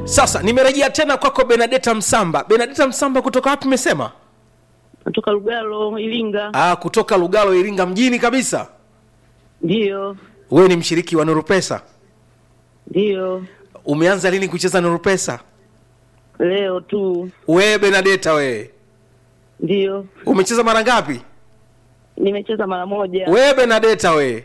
sasa nimerejea tena kwako benadeta msamba benadeta msamba kutoka wapi umesema natoka Lugalo, Iringa. ah, kutoka lugalo iringa mjini kabisa Ndiyo, wewe ni mshiriki wa nuru pesa ndiyo, umeanza lini kucheza nuru pesa leo tu. wewe benadeta wewe Ndiyo, umecheza mara ngapi nimecheza mara moja. wewe benadeta wewe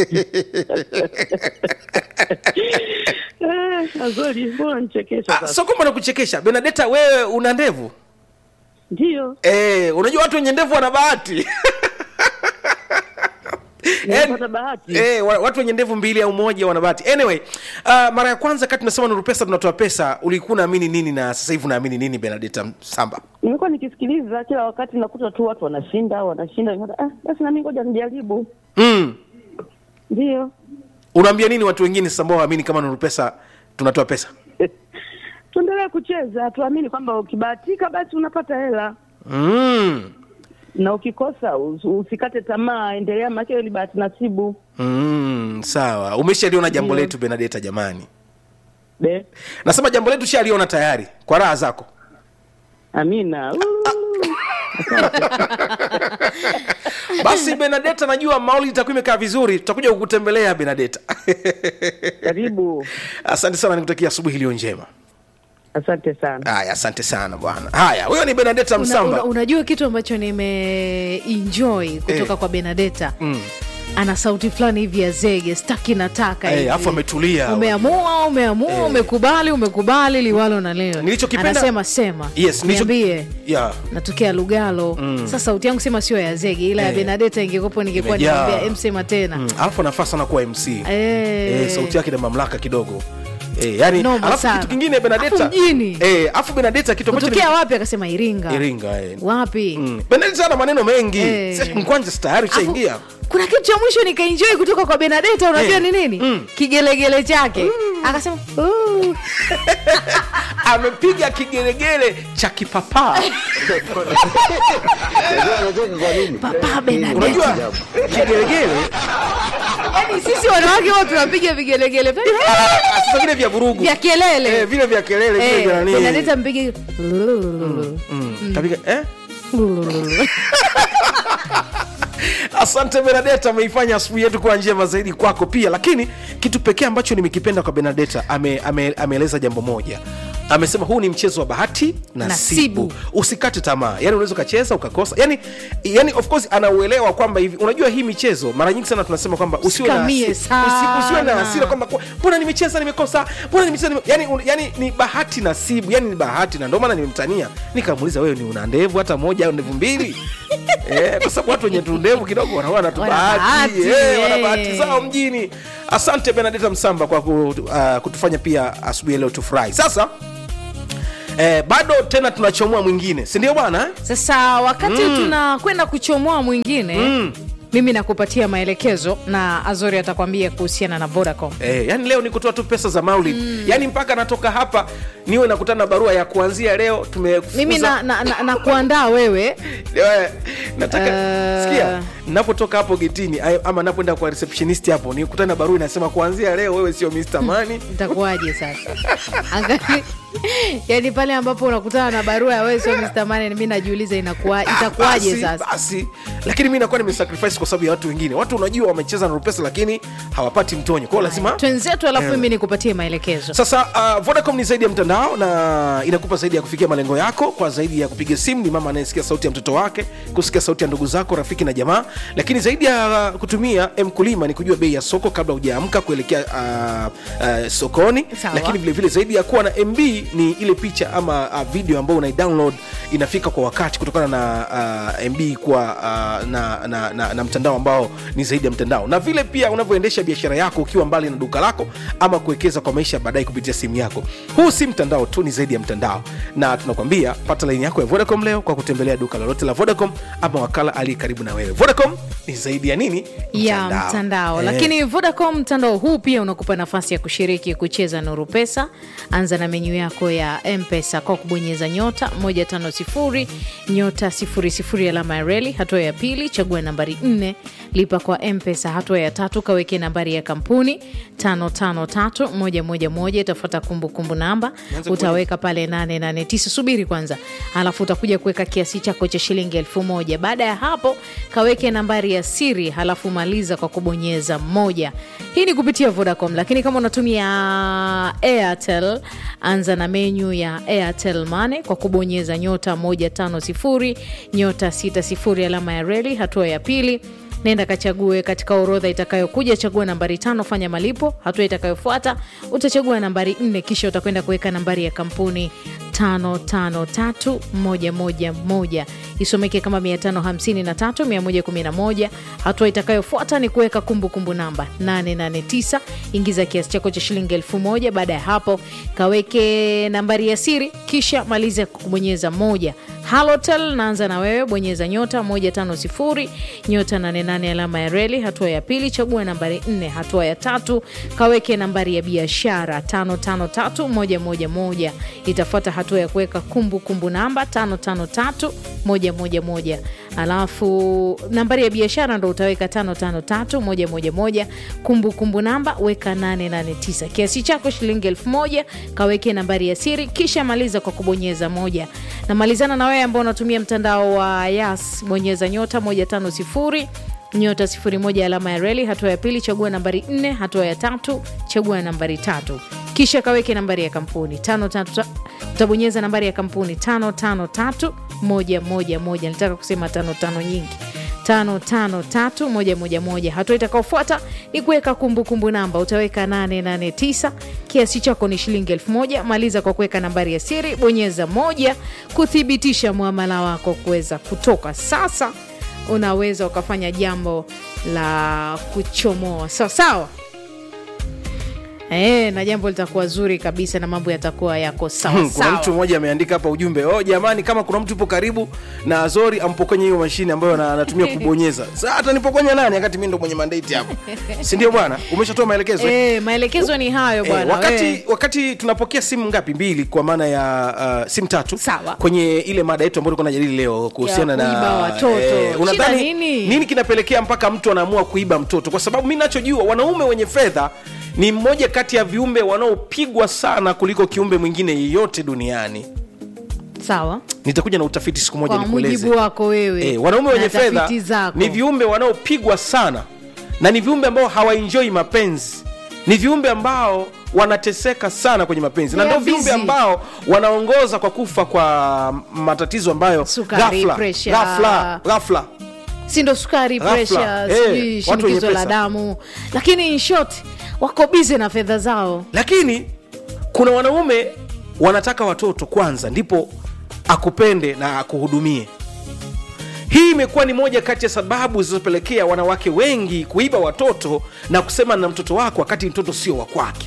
Eh, Azori, mbona nichekesha Ah, sasa? sio kwamba nakuchekesha benadeta wewe una ndevu Ndiyo, eh, unajua watu wenye ndevu wana bahati nimepata bahati. Eh, wa- watu wenye ndevu mbili au moja wana bahati anyway uh, mara ya kwanza kati tunasema nuru pesa tunatoa pesa ulikuwa unaamini nini na sasa hivi unaamini nini benadeta samba Nimekuwa nikisikiliza kila wakati, nakuta tu watu wanashinda wanashinda, nikaona, ah, basi nami ngoja nijaribu. mm. Ndiyo, unaambia nini watu wengine sasa ambao waamini kama nuru pesa tunatoa pesa tuendelee kucheza, tuamini kwamba ukibahatika basi unapata hela mm. na ukikosa us- usikate tamaa, endelea, maana hiyo ni bahati nasibu. Mm, sawa umeshaliona jambo Ndio. letu benadeta jamani Be, nasema jambo letu shaliona tayari kwa raha zako amina. Uu. basi benadeta najua mauli itakuwa imekaa vizuri tutakuja kukutembelea benadeta Karibu, asante sana nikutakia asubuhi iliyo njema asante sana. haya asante sana bwana haya huyo ni benadeta una, msamba una, unajua kitu ambacho nimeenjoy kutoka Eh. kwa benadeta Mm. ana sauti fulani hivi ya zege staki nataka Eh, hivi. afu ametulia. umeamua umeamua umekubali umekubali liwalo na leo Nilichokipenda- anasema sema Yes, nilicho- niambie yeah. natokea lugalo sasa sauti yangu sema sio ya zege ila ya Eh. benadeta ingekuwepo ningekuwa Imejaa. nimwambia emsema tena Mm, alafu anafaa sana kuwa mc Eh. eh, sauti yake na mamlaka kidogo eh, yani Noma alafu sana. kitu kingine benadeta Alafu mjini. eh, alafu benadeta kitu ambacho kutokea wapi akasema iringa ni- iringa eh. wapi mm. benadeta ana maneno mengi Eh. Sasa mkwanja tayari Alafu, ushaingia kuna kitu cha mwisho nikaenjoy kutoka kwa benadeta unajua Eh. ni nini Mm. kigelegele chake akasema "Ooh." amepiga kigelegele cha kipapaa papa benadeta unajua kigelegele yani sisi wanawake wote tunapiga vigelegele ah, sasa vile vya vurugu vya kelele eh, vile vya kelele vile vya Eh, nani benadeta mpige Mm, kapiga eh asante benadeta ameifanya asubuhi yetu kuwa njema zaidi kwako pia lakini kitu pekee ambacho nimekipenda kwa benadeta ame, ame, ameeleza jambo moja amesema huu ni mchezo wa bahati nasibu, Nasibu. usikate tamaa yani unaweza ukacheza ukakosa yani, yani of course anauelewa kwamba hivi unajua hii michezo mara nyingi sana tunasema kwamba usiwe na Usikamie hasi- sana. usi- usiwe na hasira kwamba kwa- mbona nimecheza nimekosa mbona nimecheza nime... yani, un, yani ni bahati nasibu yani ni bahati na ndio maana nimemtania nikamuuliza wewe ni una ndevu hata moja au ndevu mbili eh, kwa sababu watu wenye tu ndevu kidogo wanaona tu Wana bahati bahati, eh, wana eh. bahati zao mjini asante benadeta msamba kwa ku, uh, kutufanya pia asubuhi ya leo tufurahi sasa eh, bado tena tunachomoa mwingine si ndio bwana eh? sasa wakati tunakwenda kuchomoa mwingine mimi nakupatia maelekezo na azori atakwambia kuhusiana na vodacom Eh, yani leo ni kutoa tu pesa za maulid mm. yani mpaka natoka hapa niwe nakutana na barua ya kuanzia leo tumefukuza- mimi na, na, na, na kuandaa wewe Eh, nataka Eh. sikia napotoka hapo getini ay- ama napoenda kwa receptionist hapo nikutana na barua inasema kuanzia leo wewe sio Mr. Money itakuwaje sasa angali yani pale ambapo unakutana na barua ya wewe sio Mr. Money mi najiuliza inakuwa itakuwaje basi, sasa basi lakini mi nakuwa nimesacrifice kwa sababu ya watu wengine watu unajua wamecheza na rupesa lakini hawapati mtonyo kwao lazima twenzetu alafu Eh. mimi nikupatie maelekezo sasa uh, vodacom ni zaidi ya mtandao na inakupa zaidi ya kufikia malengo yako kwa zaidi ya kupiga simu ni mama anayesikia sauti ya mtoto wake kusikia sauti ya ndugu zako rafiki na jamaa lakini zaidi ya uh, kutumia mkulima ni kujua bei ya soko kabla hujaamka kuelekea uh, uh, sokoni Sawa. lakini vile vile zaidi ya kuwa na mb ni ile picha ama uh, video ambayo unaidownload inafika kwa wakati kutokana na uh, mb kuwa uh, na, na, na, na mtandao ambao ni zaidi ya mtandao na vile pia unavyoendesha biashara yako ukiwa mbali na duka lako ama kuwekeza kwa maisha ya baadaye kupitia simu yako huu si mtandao tu ni zaidi ya mtandao na tunakwambia pata laini yako ya vodacom leo kwa kutembelea duka lolote la vodacom ama wakala aliye karibu na wewe vodacom ni zaidi ya nini ya mtandao Eh. lakini vodacom mtandao huu pia unakupa nafasi ya kushiriki kucheza nuru pesa anza na menyu yako ya mpesa kwa kubonyeza nyota 150 nyota 00 alama ya reli hatua ya pili chagua nambari 4 nne lipa kwa mpesa hatua ya tatu kaweke nambari ya kampuni 553111 itafuata kumbukumbu namba utaweka pale 889 subiri kwanza alafu utakuja kuweka kiasi chako cha shilingi elfu moja baada ya hapo kaweke nambari ya siri halafu maliza kwa kubonyeza moja hii ni kupitia vodacom lakini kama unatumia airtel anza na menyu ya airtel mane kwa kubonyeza nyota 150 nyota 60 alama ya reli hatua ya pili nenda kachague katika orodha itakayokuja chagua nambari tano fanya malipo hatua itakayofuata utachagua nambari nne kisha utakwenda kuweka nambari ya kampuni 553111 isomeke kama 553111 hatua itakayofuata ni kuweka kumbukumbu namba 889 ingiza kiasi chako cha shilingi elfu moja baada ya hapo kaweke nambari ya siri kisha maliza kubonyeza moja halotel naanza na wewe bonyeza nyota 150 nyota 88 alama ya reli hatua ya pili chagua nambari 4 hatua ya tatu kaweke nambari ya biashara 553111 itafuata hatua ya kuweka kumbukumbu namba 553111 alafu nambari ya biashara ndo utaweka 553111 kumbukumbu namba weka 889 kiasi chako shilingi 1000 kaweke nambari ya siri kisha maliza kwa kubonyeza moja namalizana na wewe ambao unatumia mtandao wa yas bonyeza nyota 150 nyota 01 alama ya reli hatua ya pili chagua nambari 4 hatua ya tatu chagua nambari tatu kisha kaweke nambari ya kampuni tano tatu utabonyeza nambari ya kampuni 553111 nilitaka kusema tano tano nyingi 553111 hatua itakaofuata ni kuweka kumbukumbu namba utaweka 889 kiasi chako ni shilingi 1000 maliza kwa kuweka nambari ya siri bonyeza moja kuthibitisha mwamala wako kuweza kutoka sasa unaweza ukafanya jambo la kuchomoa sawa sawa E, na jambo litakuwa zuri kabisa na mambo yatakuwa yako sawa Hmm, kuna sawa. mtu mmoja ameandika hapa ujumbe oh, jamani kama kuna mtu upo karibu na azori ampokonye hiyo mashine ambayo ana- anatumia kubonyeza sa hata nipokonya nani wakati mi ndo mwenye mandate hapo sindio bwana umeshatoa maelekezo eh? E, maelekezo ni hayo Eh, bwana wakati, we. wakati tunapokea simu ngapi mbili kwa maana ya uh, simu tatu Sawa. kwenye ile mada yetu ambayo tulikuwa najadili leo kuhusiana Ya kuiba na watoto. unadhani Shida nini? nini kinapelekea mpaka mtu anaamua kuiba mtoto kwa sababu mi nachojua wanaume wenye fedha ni mmoja kati ya viumbe wanaopigwa sana kuliko kiumbe mwingine yeyote duniani sawa nitakuja na utafiti siku moja kwa nikueleze mujibu wako wewe Eh, wanaume na wenye fedha tafiti zako. ni viumbe wanaopigwa sana na ni viumbe ambao hawaenjoi mapenzi ni viumbe ambao wanateseka sana kwenye mapenzi na They ndio are viumbe busy. ambao wanaongoza kwa kufa kwa matatizo ambayo Sukari, ghafla, pressure. ghafla, ghafla. si ndo sukari Ghafla. presha Eh, sijui watu wenye shinikizo la pesa. damu lakini in short wako bize na fedha zao lakini kuna wanaume wanataka watoto kwanza ndipo akupende na akuhudumie hii imekuwa ni moja kati ya sababu zilizopelekea wanawake wengi kuiba watoto na kusema na mtoto wako wakati mtoto sio wa kwake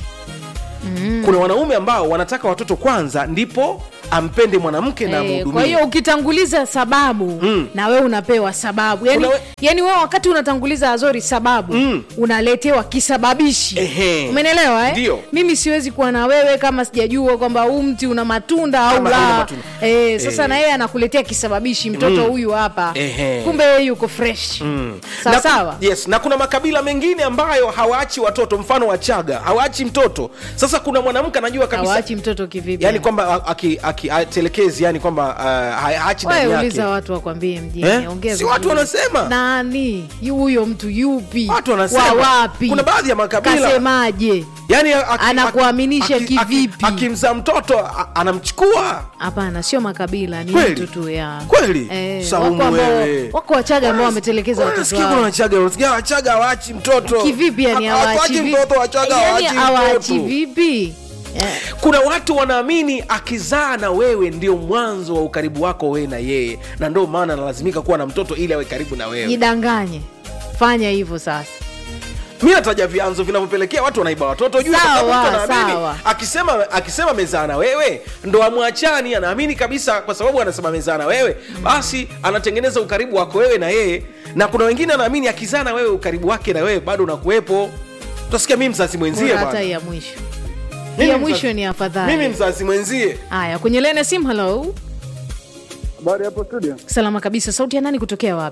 mm. kuna wanaume ambao wanataka watoto kwanza ndipo ampende mwanamke na Eh, amhudumie kwa hiyo ukitanguliza sababu Mm. na wewe unapewa sababu yani, Kuna we- yani wewe wakati unatanguliza azori sababu Mm. unaletewa kisababishi Ehe. umenelewa eh? Ndio. mimi siwezi kuwa na wewe kama sijajua kwamba huu mti una matunda au Kama hauna la matunda. eh, sasa Eh. na yeye anakuletea kisababishi mtoto huyu hapa Ehe. kumbe yeye yuko fresh Mm. sawa na, sawa yes na kuna makabila mengine ambayo hawaachi watoto mfano wachaga hawaachi mtoto sasa kuna mwanamke anajua kabisa hawaachi mtoto kivipi yani kwamba a- aki- aki- atelekezi yani kwamba uh, ha- haachi ndani Wewe yake uliza watu wakwambie mjini Eh? ongea Si watu vizuri. wanasema? nani Yu- huyo mtu yupi Watu wanasema. wa wapi Kuna baadhi ya makabila. kasemaje yani aki- Anakuaminisha aki- aki- kivipi? akimzaa mtoto a- anamchukua hapana sio makabila ni Kweli? mtu tu ya Kweli? eh, Saumu wako, ambao, wewe. wako wachaga ambao wametelekeza watoto Unasikia kuna wao wachaga unasikia wachaga hawaachi mtoto kivipi yani Ha- hawaachi hawaachi vi- mtoto wachaga yani hawaachi hawaachi mtoto vipi eh, kuna watu wanaamini akizaa na wewe ndio mwanzo wa ukaribu wako wewe na yeye na ndio maana analazimika kuwa na mtoto ili awe karibu na wewe jidanganye fanya hivyo sasa mi nataja vyanzo vinavyopelekea watu wanaiba watoto juu kwa Sawa, sababu mtu anaamini sawa. akisema akisema amezaa na wewe ndo amwachani anaamini kabisa kwa sababu anasema amezaa na wewe basi anatengeneza ukaribu wako wewe na yeye na kuna wengine anaamini akizaa na wewe ukaribu wake na wewe bado unakuwepo utasikia mi mzazi mwenzie Bora hata bwana ya mwisho Mimi ya mzazi- mwisho ni afadhali mimi mzazi mwenzie haya kwenye lene sim halo Habari hapo studio. salama kabisa sauti ya nani kutokea wapi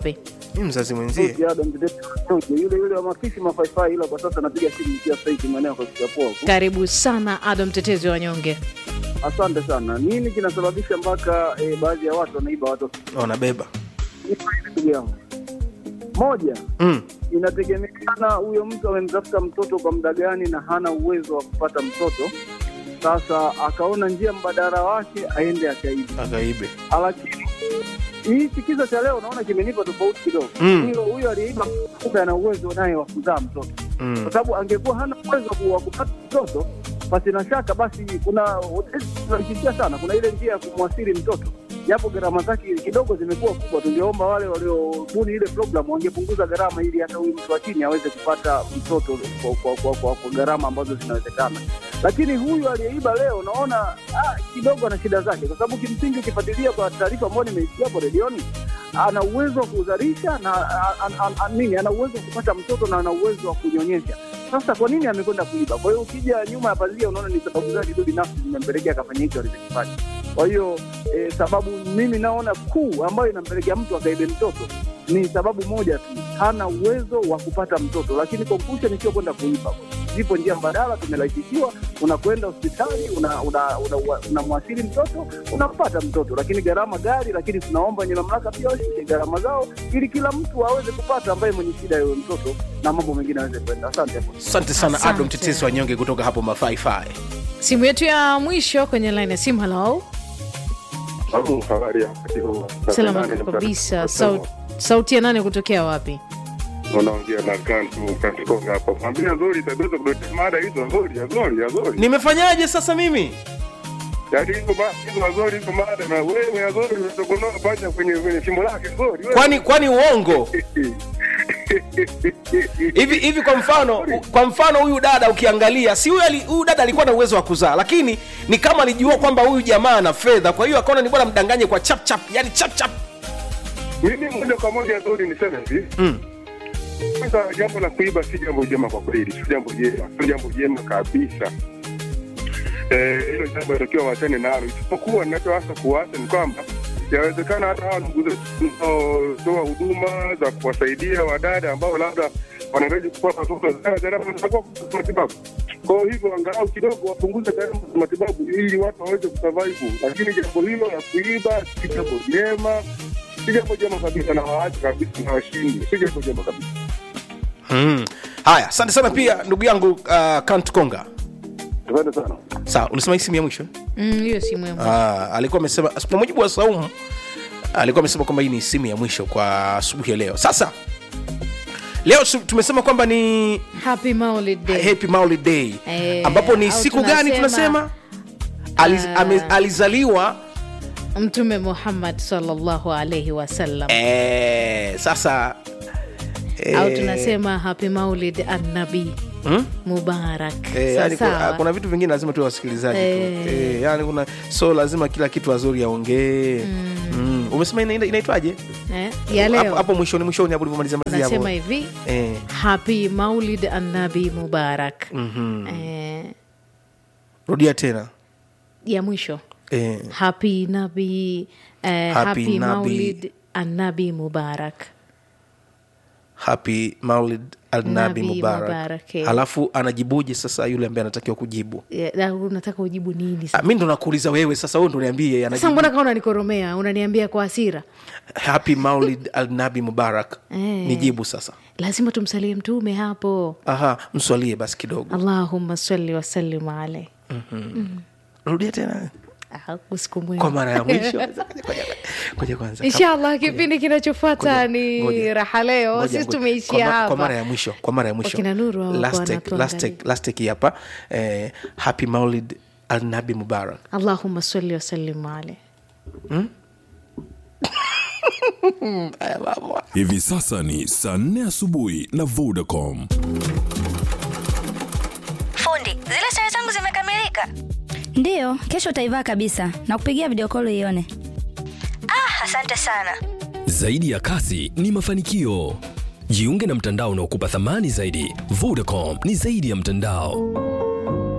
mi mzazi mwenzie Sauti ya Adam Mtetezi Nyonge, yule yule wa mafishi mafaifai, ila kwa sasa napiga simu nikiwa saiti maeneo kwa Kikapoa huku. karibu sana ado mtetezi wa wanyonge Asante sana. Nini kinasababisha mpaka eh, baadhi ya watu wanaiba watoto? wanabeba Nipo hivi ndugu yangu. Moja, mm. inategemeana huyo mtu amemtafuta mtoto kwa muda gani na hana uwezo wa kupata mtoto. Sasa akaona njia mbadala wake aende akaiba, akaibe lakini hii kisa cha leo naona kimenipa tofauti kidogo. Mm. Huyo huyo aliyeiba kumbe ana uwezo naye wa kuzaa mtoto mm. kwa sababu angekuwa hana uwezo ku- wa kupata mtoto basi na shaka basi kuna tunaikitia sana kuna ile njia ya kumwasiri mtoto japo gharama zake kidogo zimekuwa kubwa tungeomba wale waliobuni ile program wangepunguza gharama ili hata huyu mtu wa chini aweze kupata mtoto kwa, kwa, kwa, kwa, kwa gharama ambazo zinawezekana lakini huyu aliyeiba leo naona ah, kidogo ana shida zake kwa sababu kimsingi ukifuatilia kwa taarifa ambayo nimeisikia hapo redioni ana uwezo wa kuzalisha na a- a- a- a- nini ana uwezo wa kupata mtoto na ana uwezo wa kunyonyesha sasa kwa nini amekwenda kuiba kwa hiyo ukija nyuma ya pazia unaona ni sababu zake tu binafsi zimempelekea akafanya hicho alichokifanya kwa hiyo eh, sababu mimi naona kuu ambayo inampelekea mtu akaibe mtoto ni sababu moja tu hana uwezo wa kupata mtoto lakini conclusion sio kwenda kuiba zipo njia mbadala tumerahisishiwa unakwenda hospitali unamwasili una, una, una, unamwasili mtoto unampata mtoto lakini gharama gari lakini tunaomba wenye mamlaka pia washushe gharama zao ili kila mtu aweze kupata ambaye mwenye shida ya huyo mtoto na mambo mengine aweze kwenda asante hapo asante sana Asante. ado mtetezi wa nyonge kutoka hapo mafaifai simu yetu ya mwisho kwenye line ya simu halo Sababu habari ya wakati huu. salama Nane kabisa mtatu- Sau- sauti ya nane kutokea wapi Unaongea na kantu kantikonga hapo. Mwambie nzuri tabeza kudotea mada hizo nzuri, nzuri, nzuri. nimefanyaje sasa mimi Yaani hizo ma- hizo nzuri hizo mada na wewe nzuri unatokonoa pacha kwenye kwenye shimo lake nzuri. wewe. kwani kwani uongo hivi hivi kwa mfano kwa mfano huyu dada ukiangalia si huyu ali- huyu dada alikuwa na uwezo wa kuzaa lakini ni kama alijua kwamba huyu jamaa ana fedha kwa hiyo akaona ni bora mdanganye kwa chap chap yani chap chap Mimi moja kwa moja nzuri niseme hivi. mm. Kwanza jambo la kuiba si jambo jema kwa kweli, si jambo jema, si jambo jema kabisa. Eh, hilo jambo inatakiwa wachane nalo, isipokuwa ninachoasa kuwasa ni kwamba yawezekana hata hawa ndugu zetu tunaotoa huduma za kuwasaidia wadada ambao labda wanahitaji kupata watoto za gharama za kupata matibabu. Kwa hiyo hivyo angalau kidogo wapunguze gharama za matibabu ili watu waweze kusurvive, lakini jambo hilo la kuiba si jambo jema, si jambo jema kabisa, na waache kabisa na washindi, si jambo jema kabisa. Mm. haya asante sana pia ndugu yangu uh, kant konga Asante sana. sawa ulisema hii simu ya mwisho Mm, hiyo simu ya mwisho. Ah, alikuwa amesema kwa mujibu wa saumu alikuwa amesema kwamba hii ni simu ya mwisho kwa asubuhi ya leo sasa leo su- tumesema kwamba ni happy Maulid Day. happy Maulid day Eh, ambapo ni au siku gani tunasema- tunasema Aliz, Ah. ame, alizaliwa mtume muhammad sallallahu alaihi wasallam eh, sasa eh, au tunasema happy maulid annabi hmm? mubarak Eh, yani kuna, Sawasawa. kuna vitu vingine lazima tuwe wasikilizaji Eh. tu eh, yani kuna so lazima kila kitu wazuri aongee mm. umesema ina- ina- inaitwaje eh, ya hapo leo hapo mwishoni mwishoni hapo ulivyomalizia malizia hapo nasema hivi eh. happy maulid annabi mubarak mhm. eh, rudia tena ya mwisho eh. happy nabi eh, Happy happy, Nabi. maulid annabi mubarak happy maulid alnabi Nabi mubarak Mubarak, eh. halafu anajibuje sasa yule ambaye anatakiwa kujibu Eh, na unataka ujibu nini Ah, sasa mi ndo nakuuliza wewe sasa wewe ndo niambie sasa anajibu. mbona kaa unanikoromea unaniambia kwa hasira happy maulid alnabi mubarak Eh. nijibu sasa lazima tumsalie mtume hapo aha mswalie basi kidogo allahumma salli wasallim alaih rudia tena Ah, usiku mwema. kwa mara ya mwisho Ngoja- ngoja kwanza inshallah kipindi kinachofuata Ngoja- ni ngoja- raha leo ngoja- sisi ngoja. tumeishia Kwa ma- kwa mara hapa ya mwisho kwa mara ya mwisho Wakina Nuru hao Last kwa take- wanatuangalia. last take- last take hii hapa eh, happy maulid alnabi mubarak allahumma salli wasallim alaih Haya, baba. Hivi sasa ni saa nne asubuhi na Vodacom. Fundi, zile sare zangu zimekamilika. Ndiyo, kesho utaivaa kabisa na kupigia video call ione. Ah, asante sana. Zaidi ya kasi ni mafanikio. Jiunge na mtandao unaokupa thamani zaidi. Vodacom ni zaidi ya mtandao.